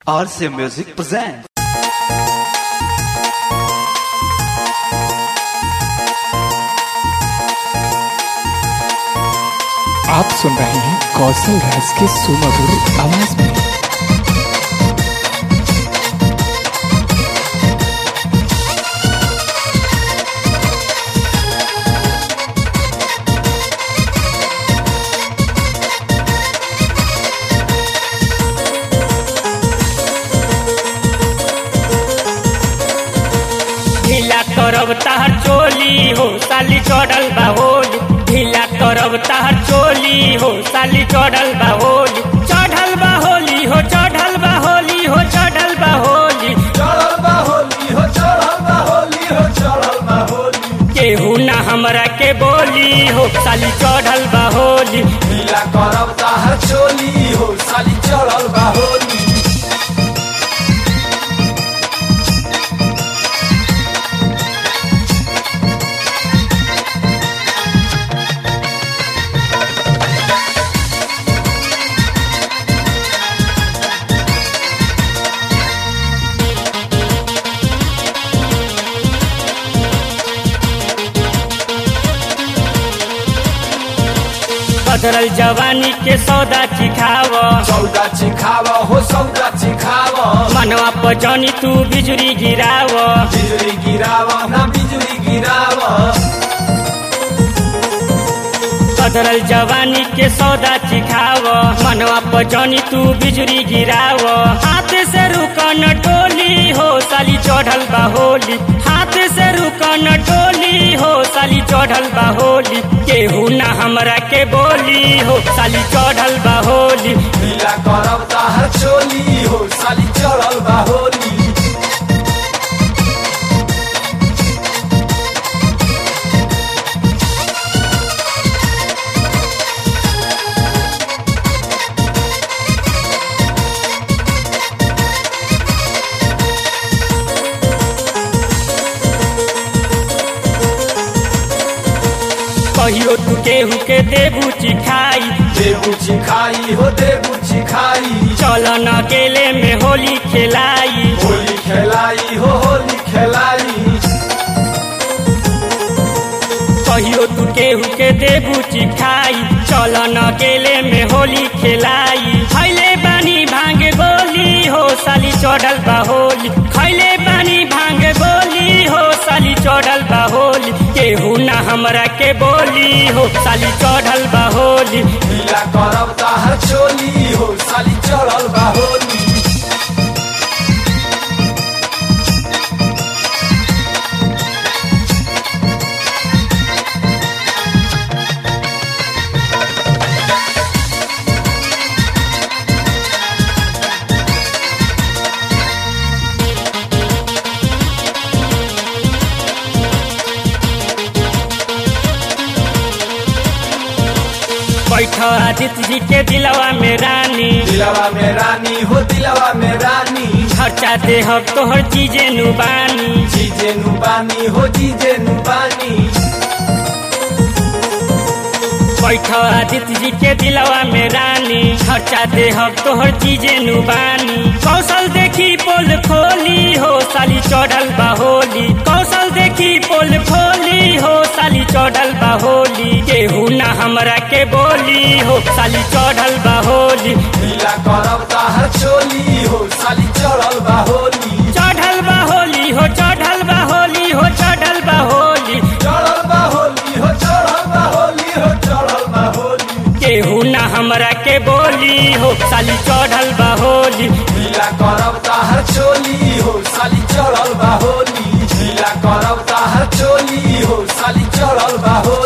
RC Music presents. आप सुन रहे हैं कौशल राज के सुमधुर आवाज में ढीला करब ताहर चोली हो साली चढ़ल बा होली ढीला करब ताहर चोली हो साली चढ़ल बा होली चढ़ल बा होली हो चढ़ल बा होली हो चढ़ल बा होली चढ़ल बा होली हो चढ़ल बा होली हो चढ़ल बा होली केहू ना हमरा के बोली हो साली चढ़ल बा होली ढीला करब ताहर चोली हो साली चढ़ल बा होली बदरल जवानी के सौदा चिखाव सौदा चिखाव हो सौदा चिखाव मनवा पर जनी तू बिजुरी गिराव बिजुली गिराव ना बिजुली गिराव बदरल जवानी के सौदा चिखाव मनवा पर जनी तू बिजुरी गिराव हाथ से रुकन टोली हो साली चढ़ल बा होली हाथ से रुकन टोली हो साली चढ़ल बा होली केहू ना हमरा के बोली हो साली चढ़ल बा होली ढीला करब ताहर चोली हो साली चढ़ल बा होली कहियो तू केहू के देबू चिखाई देबू चिखाई हो देबू चिखाई चल न अकेले में होली खेलाई होली खेलाई हो होली खेलाई कहियो तू केहू के देबू चिखाई चल न अकेले में होली खेलाई खैले बानी भांग गोली हो साली चढ़ल बा होली खैले बानी भांग गोली हो साली चढ़ल बा होली केहू ना हमरा के बोली हो साली चढ़ल बा होली ढीला करब ताहर चोली हो साली चढ़ल बा होली बैठ आदित्य जी के दिलवा में रानी दिलवा में रानी हो दिलवा में रानी खर्चा देहब तोहर चीजे नुबानी जीजे नुबानी हो जीजे नुबानी बैठ आदित्य जी के दिलवा में रानी खर्चा देहब तोहर चीजे नुबानी कौशल देखी पोल खोली हो साली चढ़ल बा होली कौशल देखी पोल खोली हो साली चढ़ल बा होली केहू ना हमरा के बोली हो साली चढ़ल बा होली ढीला करब ताहर चोली हो साली चढ़ल बा होली चढ़ल बा होली हो चढ़ल बा होली हो चढ़ल बा होली चढ़ल बा होली हो चढ़ल बा होली हो चढ़ल बा होली केहू ना हमरा के बोली हो साली चढ़ल बा होली ढीला करब ताहर चोली हो साली चढ़ल बा होली ढीला करब ताहर चोली हो साली चढ़ल बा होली